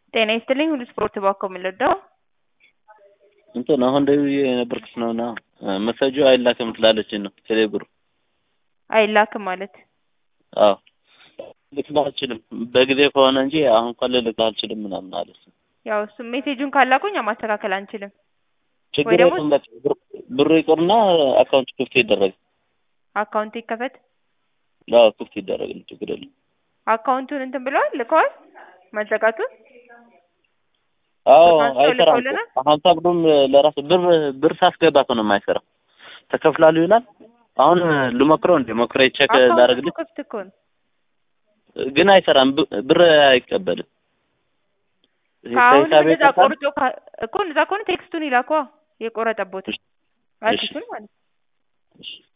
ጤና ይስጥልኝ ሁሉ ስፖርት ባኮ የምንወደው እንትን አሁን ደውዬ የነበርኩት ነውና መሰጁ አይላክም ትላለችን ነው ቴሌብሩ አይላክም ማለት አዎ ልክልህ አልችልም በጊዜ ከሆነ እንጂ አሁን እንኳን ልልክልህ አልችልም ምናምን አለች። ያው እሱ ሜሴጁን ካላኩኝ ማስተካከል አንችልም። ችግር ወይ ደግሞ- የለም በቃ ብር- ብሩ ይቁርና አካውንት ክፍት ይደረግ። አካውንት ይከፈት። አዎ ክፍት ይደረግ ችግር የለም። አካውንቱን እንትን ብለዋል ልከዋል መዘጋቱን አዎ አንስተው አይሰራም እኮ ልከውልናል? ሀምሳ ብሩም ለራሱ ብር ብር ሳስገባ እኮ ነው የማይሰራው። ተከፍላሉ ይላል። አሁን ልሞክረው እንዴ ሞክሬ ቼክ አካውንቱ ላደርግልህ ክፍት እኮ ነው። ግን አይሰራም። ብ- ብር አይቀበልም። ከአሁን ከሂሳቤ እንደዛ ይጠፋል። ቆርጦ ካ- እኮ እንደዛ ከሆነ ቴክስቱን ይላኳ የቆረጠቦትን እሺ። አዲሱን ማለት ነው። እሺ